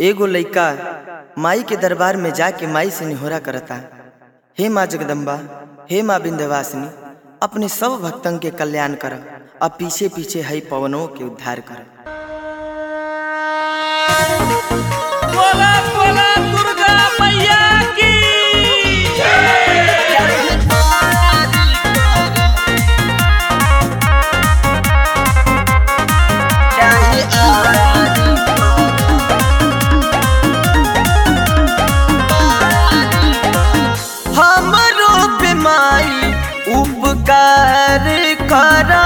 एगो लइका माई के दरबार में जाके माई से निहोरा करता हे माँ जगदम्बा हे माँ विंध्यवासिनी अपने सब भक्तन के कल्याण कर और पीछे पीछे हई पवनों के उद्धार कर बोला बोला दुर्गा मैया की हमरो पे माई उपकार करा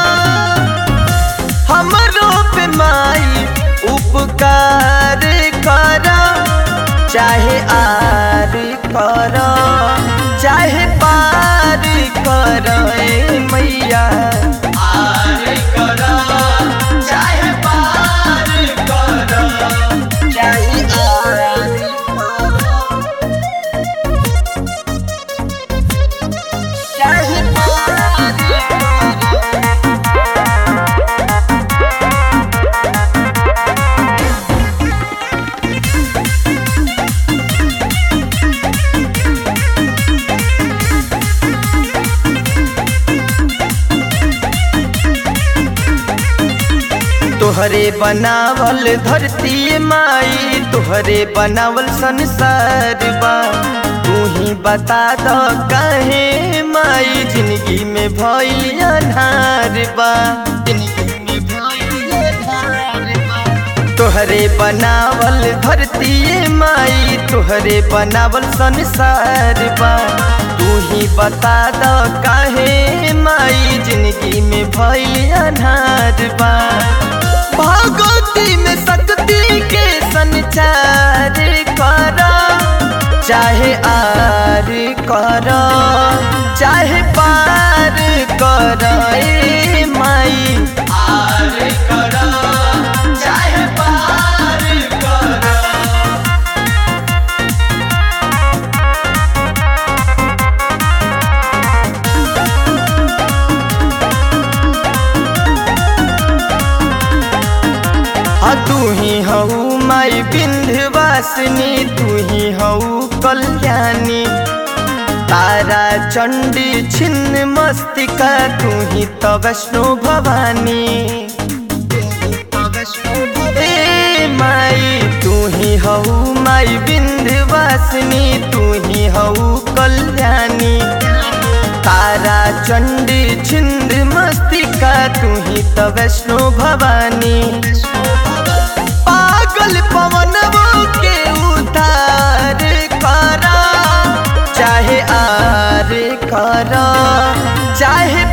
हमरो पे माई उपकार करा चाहे आर कर चाहे पार कर ए मैया आर कर चाहे पार कर चाहे आर चाहे पार तोहरे बनावल धरती माई तोहरे बनावल संसार बा तू ही बता दो काहे माई जिंदगी में भइल अन्हार बा जिंदगी में भइल अन्हार बा तोहरे बनावल धरती माई तोहरे बनावल संसार बा तू ही बता दो काहे माई जिंदगी में भइल अन्हार बा भगवती में शक्ति के संचार कर चाहे आर कर चाहे पार कर ए माई आर कर चाहे पार कर आ तू ही हऊ माई विंध्यवासिनी तू ही हऊ कल्याणी तारा चंडी छिन्न मस्तिका तू ही तो वैष्णो भवानी ए माई तू ही हऊ माई विंध्यवासिनी तू ही हऊ कल्याणी तारा चंडी छिंद मस्तिका तू ही तो वैष्णो भवानी पागल पवनवो के उधार करा चाहे आर करा चाहे